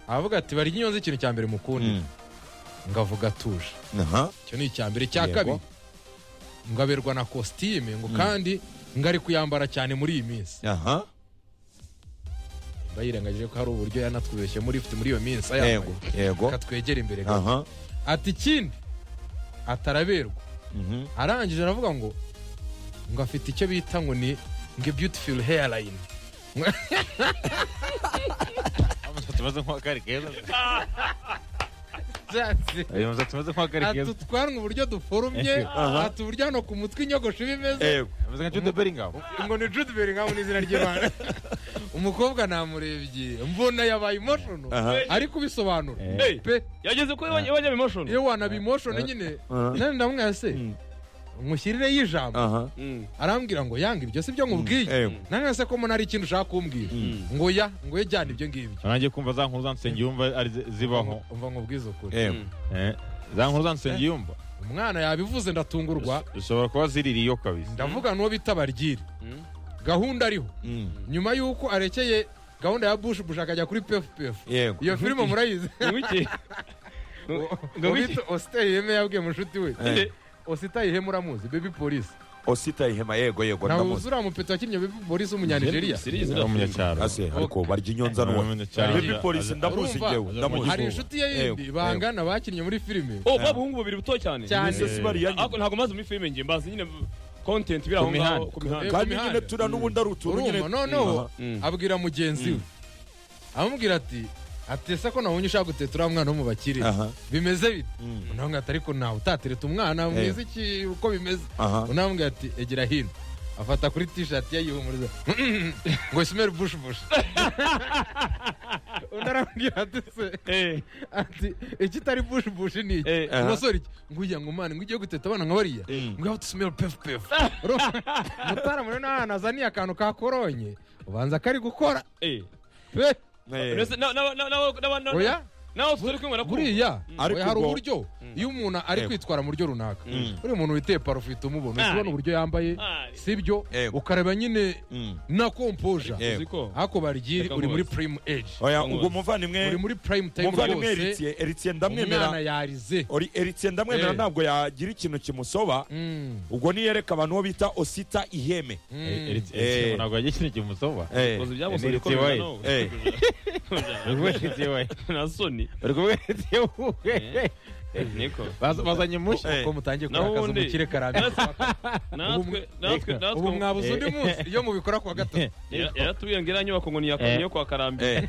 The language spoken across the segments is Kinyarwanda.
aravuga ati barya inyonzi ikintu cya mbere mukundira ngavuga atuje aha icyo ni icya mbere icya Yego. kabiri ngo aberwa na kositime ngo kandi ngo ari kuyambara cyane muri iyi minsi aha mba yirengagije ko hari uburyo yanatwibeshye muri ifite muri iyo minsi yego ayambaye yego reka twegere imbere gato. aha ati ikindi ataraberwa mhm, arangije aravuga ngo ngo afite icyo bita ngo ni ngo beautiful hairline umusatsi umeze nk'uwakari keza Byatsi. uyu musatsi umeze nk'uwakari ati keza utwanwa uburyo duforumye ati uburyo hano ku mutwe inyogosho iba imeze yego ameze nka jude beringamo ngo ni Jude Bellingham n'izina ry'Imana umukobwa namurebye mbona yabaye emotional Aha. ariko ubisobanura Eh. pe yageze kuri wajya emotion iyo wanaba emotional nyine Aha. nani ndamwaya se Mm. mushyirire y'ijambo aha arambwira ngo yanga ibyo si byo nkubwiye Yego. nanone se ko mbona hari ikintu ushaka kumbwira ngo ya ngo ye jyana ibyo ngibyo nanjye kumva za nkuru za nsenge yumva ari zi- zibaho umva nkubwize ukuri yego Eh, za nkuru za nsenge yumva umwana yabivuze ndatungurwa zishobora kuba ziririye kabisa ndavuga n'uwo bita baryiri Mm. gahunda ariho Mm, nyuma y'uko arekeye gahunda ya bush bush akajya kuri pfpf yego iyo filime murayizi ngo bita ositayi iheme yabwiye mushuti we Eh. ositayi iheme uramuzi bebi polisi osita ihema yego yego ntawe ndamuzi uzura mupeta wakinnye bebi polisi w'umunyanigeriya ari umunyacyaro ase ariko barya inyonza nuwa Umunyacyaro. baby polisi ndamuzi Urumva? ngewe ndamuzi hari inshuti ye yindi Yego. bangana bakinnye muri filime oh babahungu babiri buto cyane Cyane. Imisozi bariya ariko ntabwo maze muri filime ngiye mbazi nyine content biri aho Ku ngaho mihanda. ku mihanda kandi Eh, ku nyine mihanda. turiya n'ubundi ari utuntu nyine urumva noneho Mm. abwira mugenzi we amubwira ati atese ko nabonye ushaka gutetera wa mwana wo mu bakire aha bimeze bite Mm. unamubwira ati ariko ntawe utatereta umwana mwiza iki uko bimeze aha unamubwira ati egera hino afata kuri tishati ye yihumuriza ngo simeri bushi bushi undi arambwira ati se Eh, ati iki itari bushi bushi ni iki eh, aha. umusore iki nguya ngo mwana ngo ugiye guteta abana nka bariya Mm. ngo yawe tusimere pefu pefu mutara muri n'ahantu azaniye akantu ka koronye ubanza kari gukora eh. pe Eh, Mbese na- na- na- na- na- na- oya nawe tutari kumwe na kumwe. buriya Ariko oya, hari ubwo- uburyo iyo umuntu ari Yego. kwitwara mu buryo runaka Mm. uriya muntu witeye parufe uhita umubona uhita Ari. ubona uburyo yambaye Ari. sibyo Yego. ukareba nyine mm. na kompoja Yego. Uzi ko? ariko barigiri Reka uri muri nkubaze. prime age oya Ndamuzi. ubwo muvandimwe uri muri prime time muvandimwe rwose eritiye eritiye umwana ndamwemera yarize ori eritiye ndamwemera Eh. ntabwo yagira ikintu kimusoba Mm, ubwo niyereka abantu uwo bita osita iheme mm. Eh, Eric- Eh. Eric ntabwo yagiye ikintu kimusoba Eh, Uzi Eh, ibyabusabye ni ko bimera Tiwaye. nawe. eh, Uri kumwe na Eric Tiwaye. na soni Uri kumwe na Eric Tiwaye. niko Baz- bazanye mushya Eh. ko mutangiye Naho kurakaza ubundi- umukire karambye natwe natwe ubu natwe mwabuze undi munsi iyo mubikora kuwa gatatu Yara- yaratubwiye ngo iriya nyubako ngo ni iya Eh. kamyo kwa karambi eh,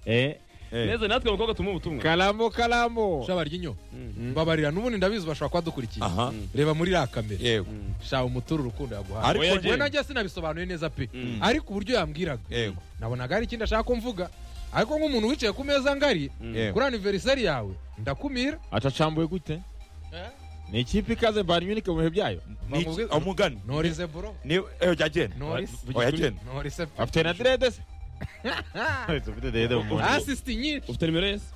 Eh, eh. neza natwe abakobwa tumuha ubutumwa karamu karamu shaba ryinyo Mm. mbabarira n'ubundi ndabizi bashobora kuba dukurikiye aha reba muri iriya kamera yego shaba umutura urukundo yaguhaye ariko Oya, njye- we najya sinabisobanuye neza pe Mm. ariko uburyo yambwiraga yego nabonaga hari ikindi ashaka ko mvuga ariko nk'umuntu wicaye ku meza ngari yego kuri aniveriseri yawe ndakumira acacambuwe gute ni ikipe ikaze bayern munich mu bihe byayo Ni iki- umugani norize bro ni eh, oya genda norise oya genda norise pe afite na direde se ufite direde mu mubiri. asisiti nyinshi ufite nimero yese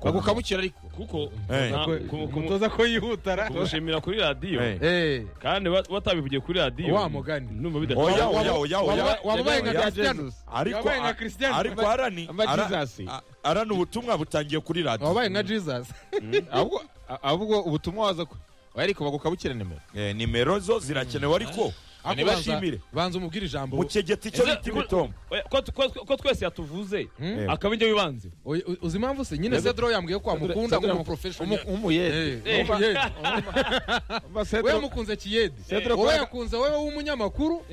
bagukamukira ariko kuko Eh. na- Ko- ku- ku- umutoza ko yihutara kumushimira kuri radiyo Eh. Eh, kandi wa- watabivugiye kuri radiyo Wa mugani. numva bidashobora oya oya oya oya waba- wababaye nka Oya, Cristiano Jesus. ariko wabaye nka Cristiano ariko arani Amba ara- Jesus. a- arani ubutumwa butangiye kuri radiyo wabaye nka jesus ahubwo ahubwo ubutumwa waza ko oya ariko bagukabukira nimero Eh, nimero zo zirakenewe ariko Ariko banza- nibashimire banza umubwira ijambo mukegeta icyo bita imitombo Oya, ko- ko- ko twese yatuvuze Hmm? akaba ibyo bibanze Oya, u- uzi impamvu se nyine sedro yambwiye ko wamukunda ngo umuprofeshoni umuyede we yamukunze kiyedi Cedro wowe Kwara- yakunze wowe w'umunyamakuru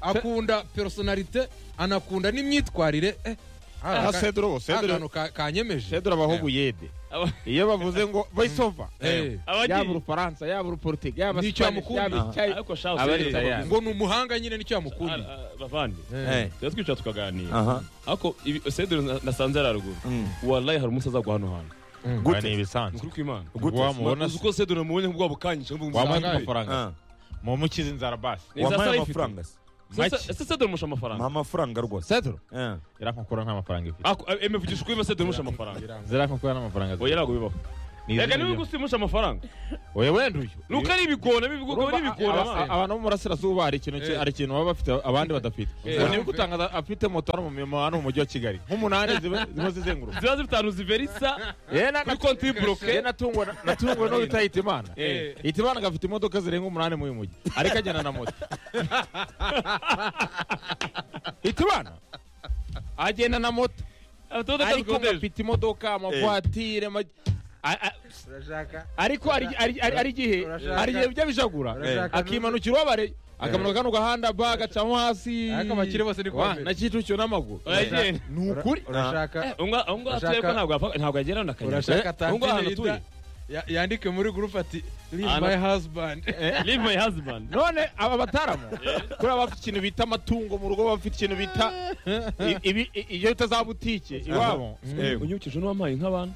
akunda personalite anakunda n'imyitwarire eh, hari aka- sedro akantu sedro ka- kanyemeje sedro abaho ubuyede Aba- iyo bavuze ngo voisova Eh, abagiye yaba urufaransa yaba uruporutega yaba Nicyo Spanish, yamukunda. yaba icyayi ariko shaho Aba se- ari tayari. ngo ni umuhanga nyine nicyo Ah, yamukundiye ah, bavandi Eh, tuba twicara tukaganira aha ariko ibi- sedero na- nasanze yari haruguru Mm. warayi hari umunsi azagwa hano hantu Gute? ni ni ibisanzwe ukuri kw'imana Gute? wamubona uzi ko sedero namubonye nk'ubwa bukanyije wamuha Sangaye. amafaranga Ah, mumukize inzara basi Ni za wampaye sara ifite. amafaranga se Make. ese sedero musha mpa amafaranga amafaranga rwose sedro Eh. yarankokora nk'amafaranga ifite emevugisha ukuri sedero musha amafaranga biranga. zirankokora n'amafaranga oya ntabwo bibaho reka niba ugusimusha amafaranga oya wenda uyu nuko ari ibigona b'ibigona Urumva n'ibigona aba- aba- abantu bo mu burasirazuba hari ikintu ki- Eh. hari ikintu baba bafite abandi badafite Eh. ubu niba utangaza afite moto hano mu mirimo hano mu mujyi wa kigali nk'umunani ziba- zimo zizenguruka ziba zifite ahantu ziverisa yewe na- kuri konti y'iboroke yewe natunguwe na- natunguwe no guta hitimana hitimana agafite imodoka zirenga umunani mu uyu mujyi ariko agenda na moto hitimana agenda na moto afite imodoka ariko zikodesha ngafite imodoka amavatire ama- a- a- urashaka ariko hari- hari hari- hari igihe Urashaka- hari igihe bijya bijagura urashaka akimanukira ubabare akamanuka kano gahanda ba gacamo hasi Ariko abakire bose ni ko Wa, bameze. na kicukiro n'amaguru Uragenda. ni ukuri urashaka Unga- unga atuye ko Urashaka- ntabwo yapfa- ntabwo agera na kanya urashaka Eh, unga ahantu tantine atuye yita ya- yandike muri gurupe ati live Ahantu- my husband live my husband none aba bataramu kuri aba bafite ikintu bita amatungo mu rugo bafite ikintu bita i- ibi- i- iyo bita za butike iwabo Ewe. unyibukije n'uwampaye nk'abantu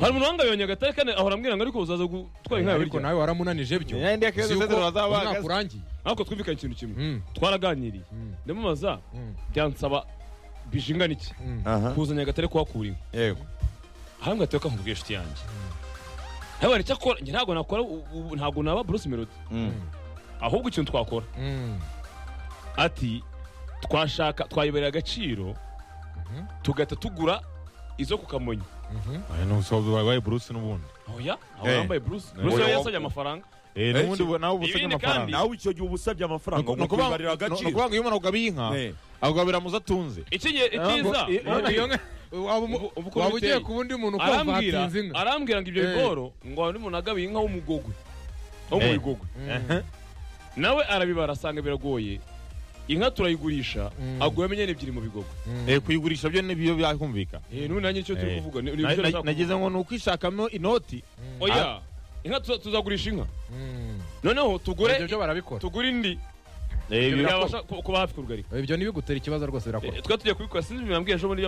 hari umuntu wangabonye agatare kane ahora ambwira ngo ariko uzaza gutwara inka yawe ariko birya nawe waramunanije byo Yeah, ndi akeza Uzi zezero yuko bazaba umwaka bagaze. urangiye ariko twumvikanye ikintu kimwe Mm, twaraganiriye Mm. ndamubaza Mm. byansaba bije ingana iki mm. aha kuzanya agatare kuhakura inka ewe ahandi ngo ateka nkubwiye inshuti yanjye ntabwo icyo akora njye ntabwo nakora u- u- ntabwo naba bruce melody Mm. ahubwo ikintu twakora Mm. ati twashaka twayibereye agaciro tugahita tugura izo ku kamonyi wabaye bruce n'ubundi oya aho Eh. yambaye bruce bruce Oya, nawe wo- yasabye amafaranga n'ubundi Eh, ubu- nawe uba usabye ibindi amafaranga nawe icyo gihe uba usabye amafaranga ni ngo ukuvuga ngo kubibarira ni agaciro ukuvuga ngo iyo umuntu agabiye inka Eh. agabira muzo atunze iki gihe Ntabwo- icyiza i- Iyo- iyo nka- waba umu- Ubu- ubu uko waba ugiye biteye. ku wundi muntu ukumva arambwira hatinze inka arambwira ngo ibyo Eh. bigoro ngo hari umuntu agabiye inka w'umugogwe wo mu Eh. bigogwe Mm. nawe arabibara asanga biragoye inka turayigurisha Mm. agura miliyoni ebyiri mu bigogwe Mm. Eh, kuyigurisha byo nibyo byakumvikana Eh, n'ubu nanjye icyo turi Eh. kuvuga ni- ni Na- ibyo na- nashaka nagize ngo ni ukwishakamo inoti kuvuga. oya inka tuza- tuzagurisha inka Mm. noneho ibyo tugure byo barabikora tugure indi Eh, Ibyo bira- yabasha ku- kuba hafi kurugarika ibyo ntibigutera ikibazo rwose Eh, birakora twari tugiye kubikora sinzi bambwiye ejo bundi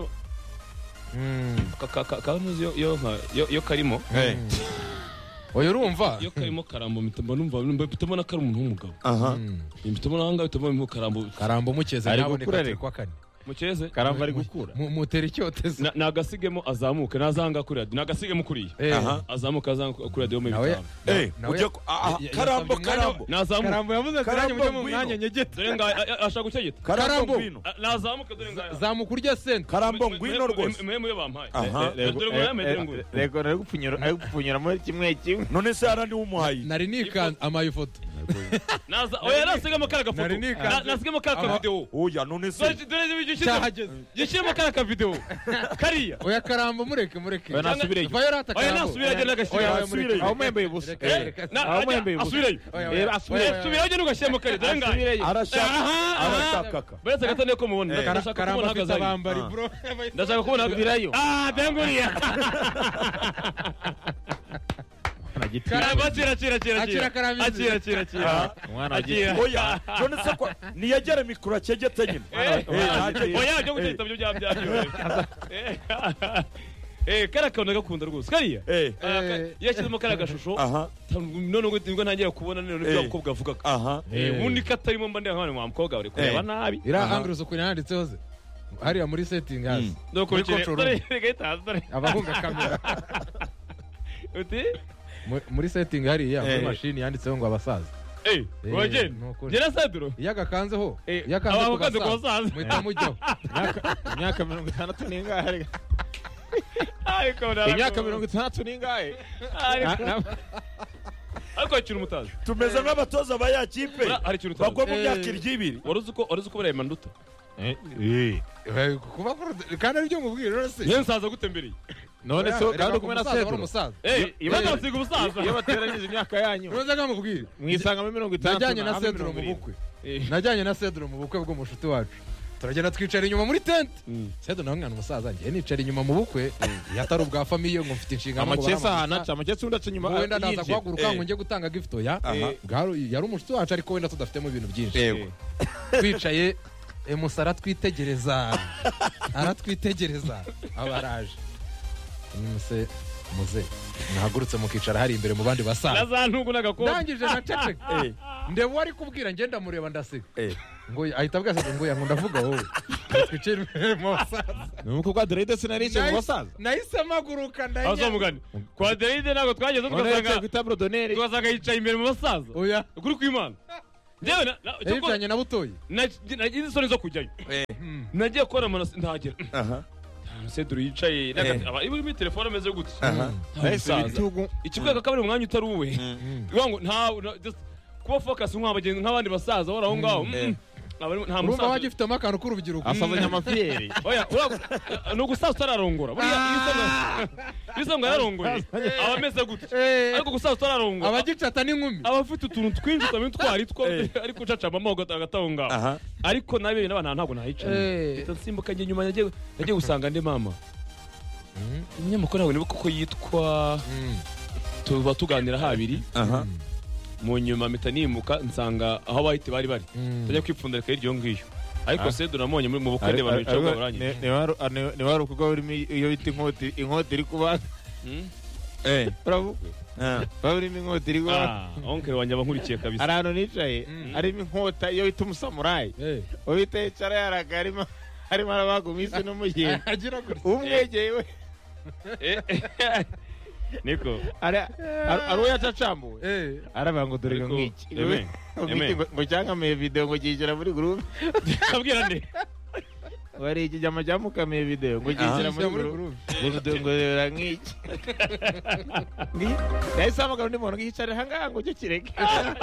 Mm. kanuzi yo nka- yo- yo karimo Eh. oya urumva iyo karimo karambo mpita mba numva numva mpita mbona ko ari umuntu w'umugabo aha Mm. mpita mbona ahangaha mpita mbona karambo karamba umukeze Ari ntaboneka gukura turi ariko. kwa kane mukeze karamba ari gukura Mu- mutera icyotezo Na- nagasigemo azamuke nazanga kuriya nagasige kuriya Eh, aha. azamuka azanga kuriya deo nawe mibitanu Eh, nawe- ujye ku- aha, ya- karambo yasabye umwanya karambo nazamuka karamba yavuze ati nanjye Karamba mujye mu ngwino." mwanya nyegete dore nga a- a- ashaka gutegeta Karambo. karambo ngwino A- nazamuka dore nga zamuka urya sente karambo ngwino rwose mwe muyo bampaye aha Eh, dore ngo yambaye dore ngo Eh, rego ari gupfunyira ari gupfunyira muri kimwe kimwe none se harandi wumuhaye nari nikanze amaye ifoto naza oya nasigemo kara gafoto nari nikanze. Na- nasigemo kara Ama- kavidewo oya none se dore dore gishyizemo cyahageze gishyiremo kara kavidewo kariya oya karamba mureke mureke oya nasubire inyuma vayo rata oya karamba nasubirayo agenda Oya, agashyiramo oya, mureke. aho mwembaye ubusa Reka, Eh. reka. Na- aho ajya- mwembaye ubusa asubirayo Oya, oya, Eh, oya, asubire- oya, oya. subirayo agenda ugashyiramo kare dore nga asubireyo arashaka aha arashaka Buriya nsanga atari ko mubona. Eh. Ndashaka karamba kubona afite ahagaze hariya. abambari Ah. bro Ndashaka kubona Subirayo. Ah, byanguriye. Karamba kira kira kira Akira karamba inzu. Akira kira kira. Ah, umwana Akira. oya none se ko ntiyagere mikoro akegeta nyine Eh, Eh, ntacyo- Oya, byo gutita byo bya bya. Eh. Eh, kara kantu gakunda rwose. Kariya. eh Ah, ka- Yashyizemo kariya gashusho. aha None ngo nibwo ntangira kubona none Eh. ibyo abakobwa bavugaga. aha Eh. Ubundi katarimo mba ndeba nk'abana wa mukobwa bari kureba Eh. nabi. iriya Aha. angles ukuntu yanditseho ze hariya muri setting hasi Nuko Muri bikere- control dore- room. reka yitaha, dore. abahunga kamera Uti? Mu- muri setting hariya muri Eh. mashini yanditseho ngo abasaza Eh, Eh, wagenda. nuko- Njye na Saduro. iyo agakanzeho Eh, iyo akanze ku abakanze ku basaza basaza. muhita mujyaho imyaka mirongo itandatu n'ingahe Ariko imyaka mirongo itandatu n'ingahe Ariko- Na- na- ariko akiri umutazi. tumeze nk'abatoza ba ya kipe Ura- hari ikintu utazi. bagwa mu Eh. myaka irya ibiri wari uzi ko wari uzi ko bariya manduta Eh. Eh, kuba kuru- kandi aribyo mubwira rwose yewe nsaza gutembereye none se Reka kandi ku uri kumwe na musaza wari sedro umusaza iyo- batasiga umusaza iyo bateranyije imyaka yanyu unoze nkamubwira mwisangamo mirongo itandatu najyanye na hamwe sedro mu mirongo irindwi bukwe najyanye na sedro mu bukwe bw'umushuti wacu turagenda twicara inyuma muri tente sedro nawe mwana umusaza njye nicara inyuma mu bukwe iyo atari ubwa famiye ngo mfite inshingano ngo amakesi ahantu baramuha. aca amakesi undi aca inyuma Ngo wenda ndaza yinjiye. guhaguruka ngo Eh. njye gutanga gift oya Aha. Bwari- yari umushuti wacu ariko wenda tudafitemo ibintu byinshi yego twicaye emusa aratwitegereza aratwitegereza aba araje nimuse muze mwahagurutse mukicara hari imbere mu bandi basaza naza ntugu n'agakobwa ndangije naceceka eh ndeba uwo ari kubwira ngenda mureba ndasiga eh ngo ahita abwira ati, ngo ya ngo ndavuga wowe twicare imbere mu basaza ni umukobwa wa aderide sinaricaye mu basaza nahise mpaguruka abaza ndanya mugani kwa aderide ntabwo twageze none yicaye ku tugasanga itaburo doneri tugasanga yicaye imbere mu basaza oya ukuri kw'imana njyewe na- na- cyo ko- yabijyanye na butoyi nag- nagize isoni zo kujyayo Eh. nagiye kubona amanasi ntahagera aha seduru yicaye Eh. aba iba muri telefone ameze gutya aha Nta musaza. ikikwereka ko ari mu mwanya utari uwe Uvuga ngo nta na- just kuba focus nk'abagenzi nk'abandi basaza bari aho ngaho Eh. mm, aba ari- nta urumva musaza bagifitemo akantu k'urubyiruko asazanye amafiyeri oya ura- ni ugusaza utararongora buriya iyo usaza- iyo usaza ngo yararongoye aba ameze gutya Eh, ariko gusaza utararongora abagicata n'inkumi aba afite utuntu twinshi utamenya utwo ari two Eh. ariko ucacama mo hagati aho ngaho aha ariko nabe n'abantu ntabwo nahicaye Eh. mpita nsimbuka njye nyuma nagiye nagiye gusanga andi mama umunyamakuru ntabwo niba kuko yitwa tuba tuganira habiri aha mu nyuma mpita nimuka nsanga aho abahite bari bari tajya kwipfundarika hirya iyo ngiyo ariko Ah. se dunamubonye muri mu bukwe Ari- ndeba ari- bicaye ari- barangije ni- ni wa- ah, ni- ni wa rukorwa rurimo iyo bita inkota inkota iri kubaga eh urabukwe aha waba urimo inkota iri kubaga ah onkere wanjye aba nkurikiye kabisa hari ahantu nicaye Mm. harimo inkota iyo bita umusamurayi uwo bita yicara yaraga harimo harimo arabaga umwisi n'umugenda agira gutya umwegeye we Eh, niko ara- ara- ari uwo yacacambuwe Eh, aravuga ngo dore ngo Ariko, ngiki Aime, ngo Aime. ngiki, ngo- ngo cyangamiye videwo ngo gishyira muri gurupe kabwira nde wari iki jyama cyamukamiye videwo ngo gishyira muri gishyira muri gurupe gurupe ngo dore ngo reba nk'iki Ngi- yahise ahamagara undi muntu ngo yicare aha ngaha ngo ujye kireke Ah,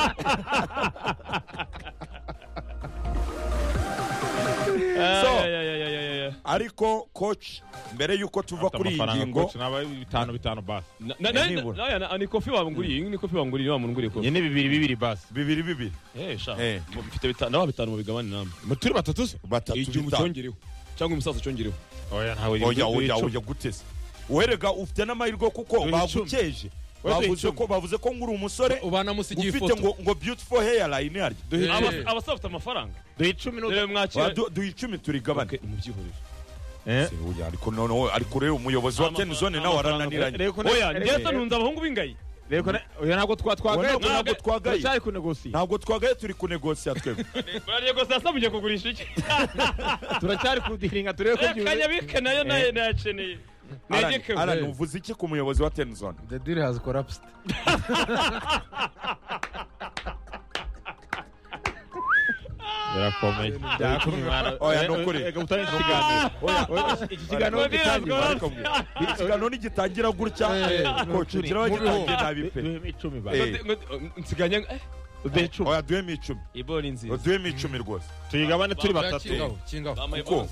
So. ya, ya, ya, ya, ya, ya. ariko coach mbere y'uko tuva kuri iyi ngingo bitanu bitanu basi Na- na- na- nibura. na- na- ni kofi wanguriye iyi ni kofi wanguriye wa munguriye kofi ni bibiri bibiri basi bibiri bibiri eh sha Eh. mu- mfite bitanu nawe bitanu mu bigabane namwe turi batatu se batatu igihe bitanu umucyongereho cyangwa umusaza ucyongereho oya ntawe oya oya oya gutese werega ufite n'amahirwe kuko Dore icumi. bagukeje Wese bavuze icumi. ko bavuze ko nkuri umusore ubanamusigiye ufite ifoto ngo ngo beautiful hairline harya Eh. Abasa- abasaba afite amafaranga duhe icumi rero mwakira Wadu- duha icumi turigabane Ok, mubyihorere Se, oya, ariko noneho ariko ureba umuyobozi wa Amafaranga- ten zone nawe amafaranga arananiranye reko oya ndetse ntunze abahungu b'ingayi oya ntabwo twa- twagaye Ntabwo- ntabwo twagaye. turacyari kunegosiya ntabwo twagaye turi kunegosiya twebwe bararye gusa sasa mugiye kugurisha iki turacyari kudiringa turebe ko byuzuye akanyabike nayo nayo nayakeneye Alan- negekewe Alan uvuze iki ku muyobozi wa ten zone the deal has collapsed birakomeye byakomeye Oya, ni ukuri. reka utangire iki kiganiro Oya, iki kiganiro Oya, gitangira oya, ariko mbwira. ikiganiro nigitangira gutya Eh, coach ni ugira abagitangiye ukuri. nabi pe Duheme icumi ba Eh. nsiganya duhe icumi oya duhemo icumi ibori nziza duhemo icumi rwose tuyigabane turi Bambara batatu kingaho kingaho Uko?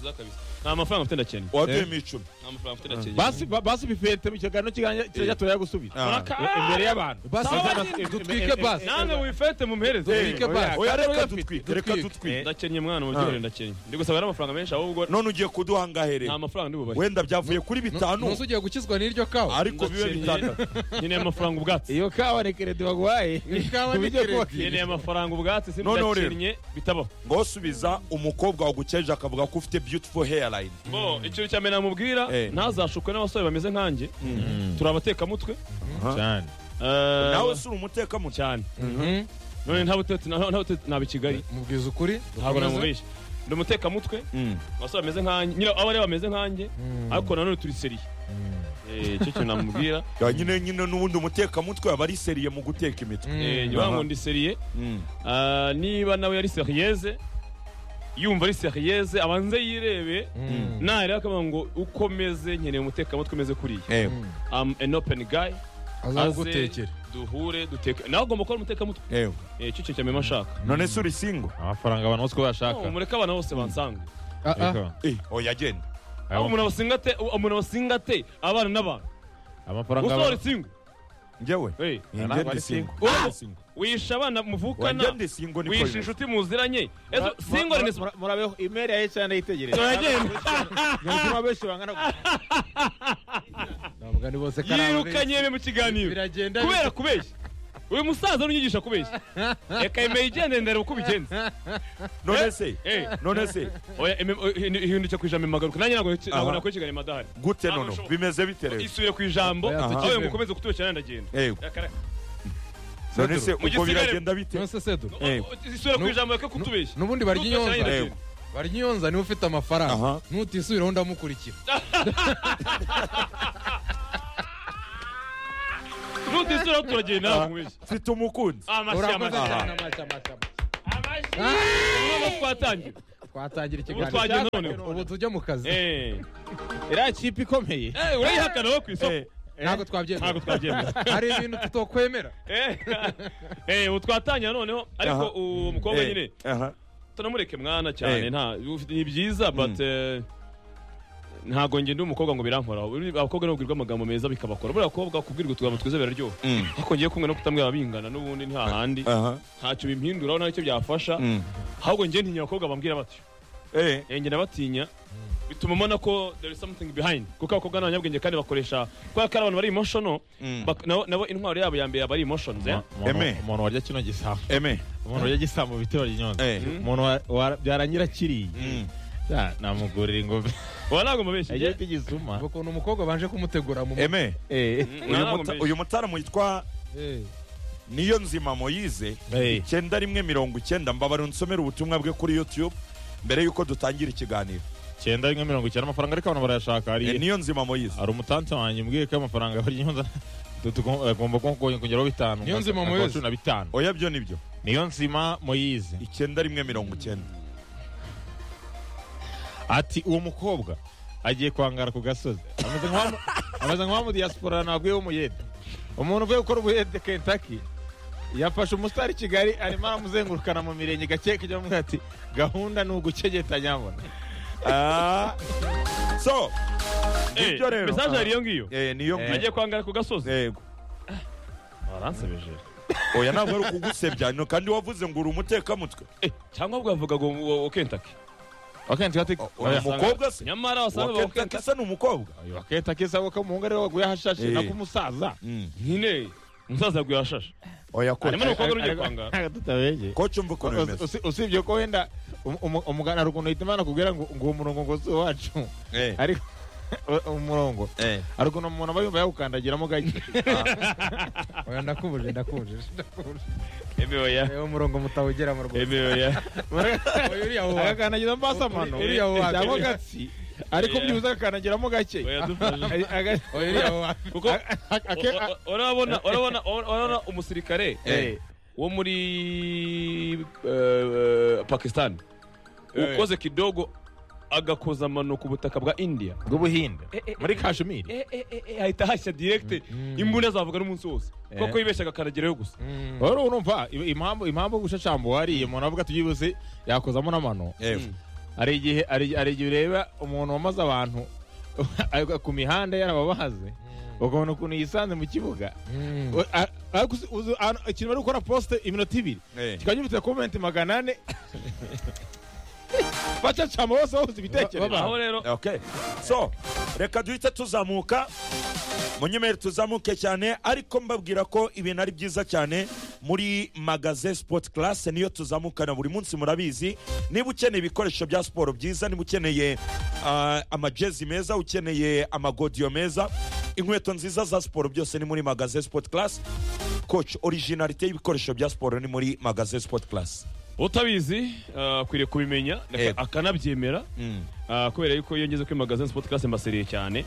nta mafaranga mfite ndakeneye oya duhemo icumi nta mafaranga mfite ndakeneye basi ba- basi bifete mu kiganiro kiganiro kirajya turayagusubiza Ah. Muraka- imbere y'abantu basi Sawa basi, nyine. dutwike basi namwe wifete mumuhereze dutwike basi oya reka Dutwike. dutwike reka Dutwike. dutwike ndakenye mwana mubyihorere ndakenye ndi gusaba rero amafaranga menshi ahubwo none ugiye kuduha angahe rero nta mafaranga ndi bubahe wenda byavuye kuri bitanu ntuzi ugiye gukizwa n'iryo kawa ariko bibe Ndakiriye. bitandatu nkeneye amafaranga ubwatsi iyo kawa ni keredi baguhaye ikawa ni Kubijya keredi. koga. nkeneye amafaranga ubwatsi sindi Noneho rero. ndakenye bitabaho ngo subiza umukobwa wagukeje akavuga ko ufite beautiful hairline bo icyo cya mbere namubwira Eh. ntazashukwe n'abasore bameze nkanjye turi abatekamutwe cyane Eh, nawe si uri umutekamutwe cyane none nta butetse nta butetse naba i kigali mubwiza ukuri ntabwo dukomeze. namubeshya ndi umutekamutwe Mm. abasore bameze nkanjye nyine abo aribo bameze nkanjye Mm. ariko nanone turi seriye Eh, icyo kintu namubwira Ya, nyine nyine n'ubundi umutekamutwe aba ari seriye mu guteka imitwe Mm. Eh, njye ngo ndi seriye Mm. Ah, niba nawe yari seriyeze yumva ari seriyeze abanze yirebe Mm. nareba akavuga ngo uko meze nkeneye umutekamutwe umeze kuriya Eh, Mm. am an open guy aze azagutekere duhure duteke nawe agomba kuba ari umutekamutwe eh. Eh, icyo cyo cyamema ashaka none se uri singo amafaranga abantu bose uko bashaka No, mureke abana bose bansange Ah, ah. Ariko, oya genda aho umuntu abasinga ate umuntu abasinga ate abana n'abantu amafaranga usohora abantu isingo njyewe Eh, Eh, ntabwo ngende ari singo singo. Ngende singo. wisha abana Oya, muvukana ngende singo niko wisha bimeze. inshuti muziranye ezo Mura- singo mura- ni mura- murabeho imeri yawe cyane yitegereza turagenda nyarutima benshi bangana gutya. ntabwo ari bose yirukanye be mu kiganiro biragenda kubera kubeshya uyu musaza nunyigisha kubeshya reka emeye igende ndare uko ubigenza none se Eh, none se oya eme- oya, hindu- hinduka ku ijambo magaruka nanjye ntabwo ntabwo Aha. nakora ikiganiro madahari gute Ntabwo nono bishoboka. bimeze bite rero isubire ku ijambo Oya, aha. aho mukomeze kutubeshyira ndagenda Eh, Reka, reka. none se Mu ubwo gisigare- biragenda bite nonse sedu Eh. isubire ku Nu- ijambo reka kutubeshya n'ubundi barya Kutubeshyira inyonza ndagenda. Eh. barnyonza niwe ufite amafaranga Aha. nutisubiraho ndamukurikira nutisubiraho turagira inama nk'ibyo mfite umukunzi amashyi urakoze amashyi cyane amashyi amashyi amashyi ubu twatangira twatangira ubu ikiganiro twagiye noneho ubu tujya mu kazi Eh. iriya kipe ikomeye Eh, urayihakana wowe ku isoko Eh, ntabwo twabyemera ntabwo twabyemera hari ibintu tutakwemera Eh, eh, ubu twatangira noneho ariko Aha. uwo mukobwa eh, nyine aha. tunamureke mwana cyane Eh. nta ufite- ni byiza but eh, ntago njye ndi umukobwa ngo birankoraho Uri- abakobwa nabo babwirwa amagambo meza bikabakora buriya bakobwa kubwirwa utugambo twiza biraryoha Mm, ariko njyewe kumwe no kutamwira bingana n'ubundi nta handi aha. ntacyo bimpinduraho nta nicyo byafasha Mm. ahubwo njye ntinya abakobwa bambwira batyo Eh, Eh, njye nabatinya bituma mbona ko there is something behind kuko abakobwa ni abanyabwenge kandi bakoresha kubera ko ari abantu bari emotional mm. bak- nabo nabo intwaro yabo ya mbere bari emotions eh? Umuntu- Eme. umuntu warya kino gisambu Aimé, umuntu warya gisambu bita barnyonza eh, umuntu byarangira kiriye mm. namugurira ingoma uba ntabwo mubeshye agiye njye- kugisuma ngo ukuntu umukobwa banje kumutegura mu mutwe Aimé, Mm, uyu ntabwo muta- mubeshye. uyu mutaaramu witwa Eh, niyo nzima moyize Eh. icyenda rimwe mirongo icyenda mbabara unsomere ubutumwa bwe kuri youtube mbere y'uko dutangira ikiganiro icyenda rimwe mirongo icyenda amafaranga ariko abantu barayashaka Eh, hari niyo nzima moyize hari umutansi wanjye mbwiye ko amafaranga barnyonza tugomba kongeraho bitanu Niyo nzima akaba Moise. cumi na bitanu oya byo nibyo niyo nzima moyize icyenda rimwe mirongo icyenda ati uwo mukobwa agiye kwangara ku gasozi ameze nk'uwamu- ameze nk'uwa mu diaspora ntabwiye w'umuyede umuntu uvuye gukora ubuyede kentaki yafashe umusitari i kigali arimo aramuzengurukana mu mirenge gake kujya mu ati gahunda ni ugucegeta nyabona Ah, so Eh, nibyo rero message yari iyo ngiyo Eh, niyo ngiyo agiye kwangara ku gasozi Yego. baransebeje oya ntabwo ari ukugusebya no kandi wavuze ngo uri umutekamutwe cyangwa bwavuga ngo uwo uwo kentaki wakenti kati O- uyu mukobwa se nyamara wasanga Uwa uwo Kentucky kentaki se ni umukobwa wakenti sabo ko umuhungu ariwe waguye ahashashe Eh. nako umusaza Mm. nyine umusaza yaguye ashashe oya ko harimo n'umukobwa uri ugiye kwangara ntabwo tutabeye koci umva ukuntu bimeze Usi- usibye ko wenda um- um- umugana hari ukuntu uhita imana akubwira ngo ngo uwo murongo ngo si uwacu Eh, ariko umurongo eh. hari ukuntu umuntu aba yumva yawukandagiramo gake oya ndakubuje ndakubuje ndakubuje emewe ya Eh, umurongo mutawugeramo rwose emewe ya Oya, uriya wo- agakandagira mbasamano Uriya wo- cyangwa gatsi ariko Yeah. byibuze agakanagiramo gake oya dufashe Aga- oya, uriya wo- kuko aga- o- o- o- urabona urabona urabona umusirikare Eh. wo muri eh, Pakistan Eh. ukoze kidogo agakoza amano ku butaka bwa India bw'ubuhinde Eh, eh, muri kashmiri eh, eh, eh, eh, ahita hashya direct Mm. imbunda azavuga n'umunsi wose kuko yibeshyaga akanagerayo gusa Mm. rero urumva i- impamvu impamvu yo gushashamba uwariye umuntu avuga ati byibuze yakozamo n'amano Eh, hari igihe hari hari igihe ureba umuntu wamaze abantu ku mihanda yarababahaze ukabona ukuntu yisanze mu kibuga Mm. O- a- ariko uzi- uzi- a- ikintu bari gukora posite iminota ibiri eh. kikaba gifite komenti magana ane bacacama bose babuze ibitekerezo aho rero okay so reka duhite tuzamuka munyemere tuzamuke cyane ariko mbabwira ko ibintu ari byiza cyane muri magaze sport class niyo tuzamukana buri munsi murabizi niba ukeneye ibikoresho bya siporo byiza niba ukeneye ah, amajezi meza ukeneye amagodiyo meza inkweto nziza za siporo byose ni muri magaze sport class coach originalite y'ibikoresho bya siporo ni muri magaze sport class utabizi ah, akwiriye kubimenya aka- Yego. akanabyemera mm. ah, kubera yuko iyo ngeze kuri magazine sport class mbaseriye cyane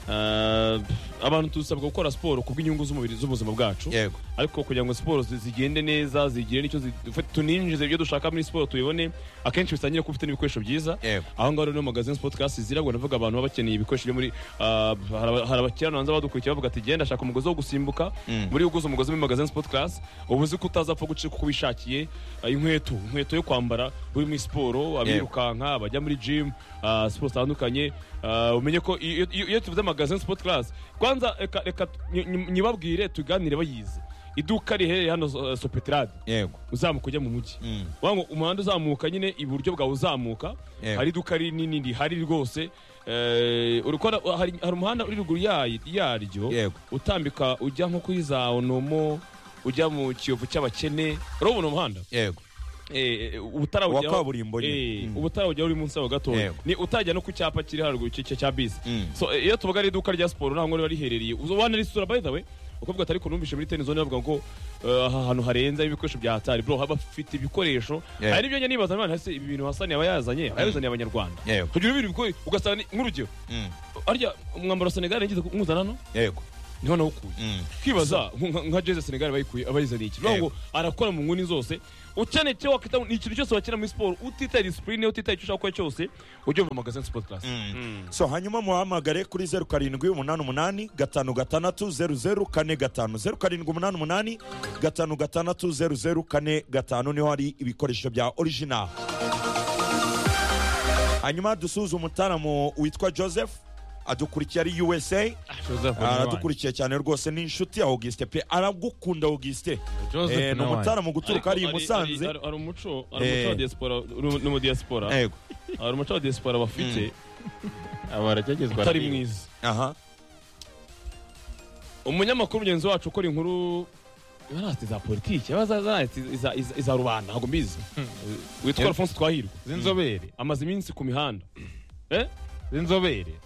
Ah, abantu dusabwa gukora siporo kubw'inyungu z'umubiri z'ubuzima bwacu yego ariko kugira ngo siporo zi- zigende neza zigire n'icyo zi- dufe- tuninjize ibyo dushaka muri siporo tubibone akenshi bisangira kuba ufite n'ibikoresho byiza Yego. aho ngaho rero no magazine sport class zirabwo navuga abantu baba bakeneye ibikoresho byo muri ah, hari hari abakirananza badukurikiye bavuga ati genda shaka umugozi wo gusimbuka Mm. buriya uguze umugozi muri magazine sport class uba uzi ko utazapfa gucika uko wishakiye ah, inkweto inkweto yo kwambara uri muri siporo abirukanka abajya muri gym ah, siporo zitandukanye ah, umenye ko iyo iyo- iyo tuvuze magazine sport class kwanza reka reka nyi- nyi- nyibabwire tuganire bayizi iduka riherereye hano eh, sopetrade yego uzamuka ujya mu mujyi mm. Vuga ngo umuhanda uzamuka nyine iburyo bwawe uzamuka Yego. hari iduka rinini rihari rwose eh, urikora hari, hari umuhanda uri ruguru yayi- yaryo Yego. utambika ujya nko kuri za onomo ujya mu kiyovu cy'abakene urabona umuhanda yego Eh, eh, ubutarabujyaho- Wa kaburimbo nyine. Eh, Mm. ubutarabujyaho uri munsi yaho gatoya Yego. ni utajya no ku cyapa kiri haruguru cya- cya cya bisi Mm. so eh, iyo tuvuga ari iduka rya siporo ntabwo riba riherereye ubona risura by the way ukuvuga ati ariko numvise muri tenizone bavuga ngo eh, aha hantu harenze ibikoresho bya hatari bro haba afite ibikoresho Yeah. hari n'ibyo njya nibaza none hasi ibi bintu hasani yaba yazanye ayazaniye abanyarwanda Yego. kugira ibintu bigoye ugasanga ni- nk'urugero Mm. arya umwambaro wa senegal yagize kumuzana hano yego niho nawukuye Mm. kwibaza nka- nka jeze senegal bayikuye abayizaniye iki bivuga ngo arakora mu nguni zose ukeneye icyo wakita ni ikintu cyose wakina muri siporo utitaye disipurine utitaye icyo ushaka gukora cyose ujya mu magazine siporo karasi so hanyuma muhamagare kuri zeru karindwi umunani umunani gatanu gatandatu zeru zeru kane gatanu zeru karindwi umunani umunani gatanu gatandatu zeru zeru kane gatanu niho hari ibikoresho bya original hanyuma dusuhuza umutaramu witwa joseph adukurikiye ari usa aradukurikiye cyane rwose ni inshuti ya augustin pe aragukunda augustin Eh, Joseph ni na wanjye. umutaramu guturuka ari i Ariko hari- musanze hari- hari umuco hari umuco wa Eh. diaspora n'umu- n'umudiyasipora yego hari umuco wa diaspora bafite aba barageragezwa utari mwiza aha umunyamakuru mugenzi wacu ukora inkuru yarati za politiki yaba zarati iza rubanda ntabwo mbizi witwa alphonse twahirwa z'inzobere amaze iminsi ku mihanda eh z'inzobere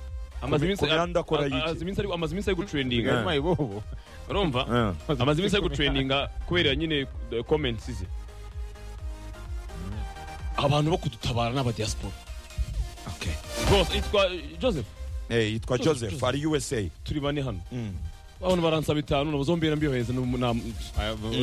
amaze Ku- iminsi ku mihanda akora a- a- iki? amaze iminsi ari- amaze iminsi ari gutrendinga nyuma ibobo urumva amaze iminsi ari gutrendinga kubera nyine eh, comments ze abantu bo kudutabara ni abadiaspora Okay. rwose yitwa joseph Eh, yitwa joseph ari usa turi bane hano Mm. abantu baransaba itanu nabo zombera mbyohereza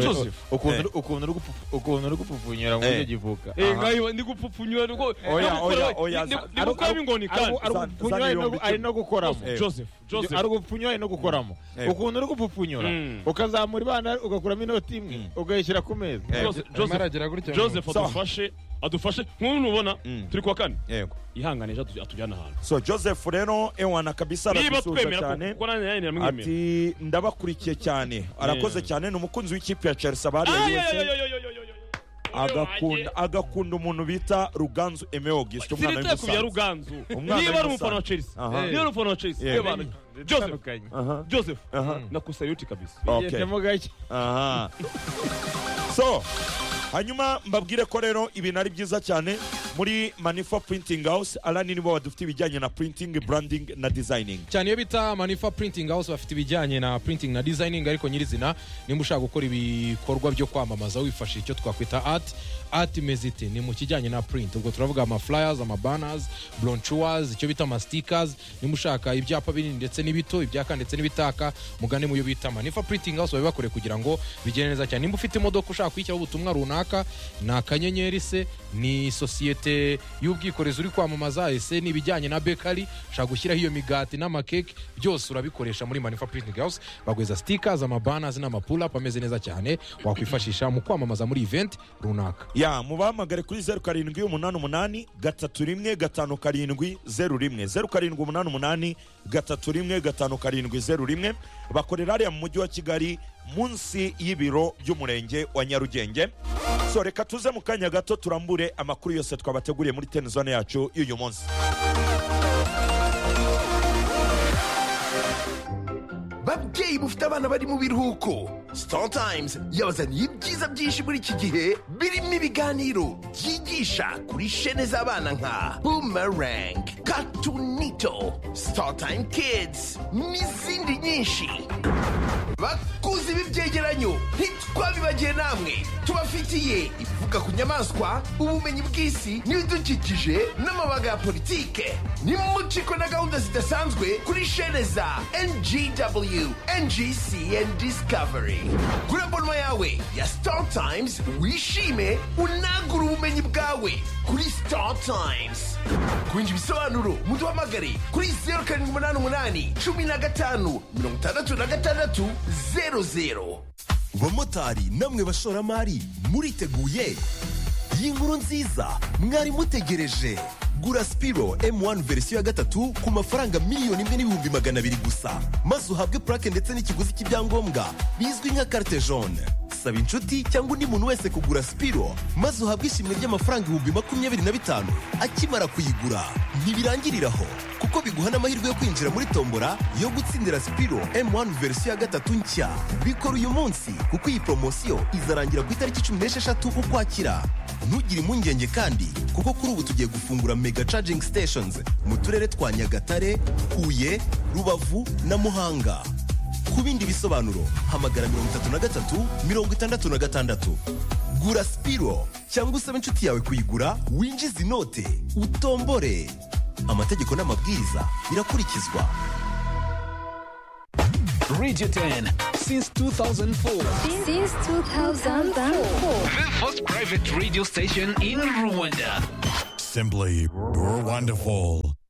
Joseph. ukuntu ukuntu uri gupfu- ukuntu uri gupfupfunyura mu buryo Eh. givuka ngayo ndi gupfupfunyura rwo Oya, oya, oya, za- ndi gukoramo ingoni kandi ari- Zan- Zan yombi ari no gukoramo Eh. joseph joseph ari gupfunyura ari no gukoramo Eh. ukuntu uri gupfupfunyura Mm. ukazamura ibana ugakuramo inoti imwe ukayishyira ku meza Eh. Joseph- arimo joseph aragera gutya joseph Sawa. adufashe adufashe nk'ubu nubona Mm. turi kuwa kane yego ihangane ejo atu- atujyana ahantu so joseph rero ewana kabisa niba aradusuhuza twemera ko- cyane kuko nanjye nanjye namwemera ati ndabakurikiye cyane arakoze Yeah. cyane ni umukunzi w'ikipe ya chelsea Ah, abariye yo, yo, wese yo, yo, yo, yo, yo, yo. agakunda agakunda umuntu bita ruganzu eme augustin umwana Sinita ku bya w'umusanzu ruganzu Umwana niba ari w'Imusanze. umufana wa chelsea Aha. niba ari umufana wa chelsea Yeah. yewe abantu. joseph Aha, joseph aha, nakusaye uti kabisa okay. Gendamo gake aha so hanyuma mbabwire ko rero ibintu ari byiza cyane muri manifa printing house alani nibo badufite ibijyanye na printing branding na designing cyane iyo bita manifa printing house bafite ibijyanye na printing na designing ariko nyirizina nimba ushaka gukora ibikorwa byo kwamamaza wifashishije icyo twakwita art art mezite ni mu kijyanye na print ubwo turavuga ama flyers ama banners brochures icyo bita ama stickers nimba ushaka ibyapa binini ndetse n'ibito ibyaka ndetse n'ibitaka mugane mu yo bita manifa printing house babibakore kugira ngo bigende neza cyane nimba ufite imodoka ushaka kuyishyiraho ubutumwa runaka ni akanyenyeri se ni sosiyete y'ubwikorezi uri kwamamaza ese ni ibijyanye na bekari ushaka gushyiraho iyo migati n'amakeke byose urabikoresha muri manifa printing house baguheza stickers amabanners n'amapulapu ameze neza cyane wakwifashisha mu kwamamaza muri event runaka ya mubahamagare kuri zeru karindwi umunani umunani gatatu rimwe gatanu karindwi zeru rimwe zeru karindwi umunani umunani gatatu rimwe gatanu karindwi zeru rimwe bakorera hariya mu mujyi wa kigali munsi y'ibiro by'umurenge wa nyarugenge so reka tuze mu kanya gato turambure amakuru yose twabateguriye muri tenizone yacu y'uyu munsi babyeyi bufite abana bari mu biruhuko Startimes yabazaniye ibyiza byinshi muri iki gihe birimo ibiganiro byigisha kuri shene z'abana nka boomerang katunito Startime kids n'izindi nyinshi bakuze ibi byegeranyo ntitwabibagiye namwe tubafitiye ivuga ku nyamaswa ubumenyi bw'isi n'ibidukikije n'amabaga ya politike nimuciko na gahunda zidasanzwe kuri shene za ngw ngc and discovery kuri abonoma yawe ya star times wishime unagure ubumenyi bwawe kuri star times kwinjira ibisobanuro muduhamagare kuri zeru karindwi umunani umunani cumi na gatanu mirongo itandatu na gatandatu zeru zeru bamotari namwe bashoramari muriteguye iyi nkuru nziza mwari mutegereje gura sipiro m1 verisiyo ya gatatu ku mafaranga miliyoni imwe n'ibihumbi magana abiri gusa maze uhabwe purake ndetse n'ikiguzi cy'ibyangombwa bizwi nka carte jaune saba inshuti cyangwa undi muntu wese kugura sipiro maze uhabwe ishimwe ry'amafaranga ibihumbi makumyabiri na bitanu akimara kuyigura ntibirangirira aho kuko biguha n'amahirwe yo kwinjira muri tombora yo gutsindira sipiro m1 verisiyo ya gatatu nshya bikora uyu munsi kuko iyi poromosiyo izarangira ku itariki cumi n'esheshatu ukwakira ntugire impungenge kandi kuko kuri ubu tugiye gufungura mega charging stations mu turere twa nyagatare huye rubavu na muhanga ku bindi bisobanuro hamagara mirongo itatu na gatatu mirongo itandatu na gatandatu gura sipiro cyangwa usabe inshuti yawe kuyigura winjize inote utombore amategeko n'amabwiriza birakurikizwa Radio 10 since 2004. Since 2004. The first private radio station in Rwanda. Simply, you're wonderful.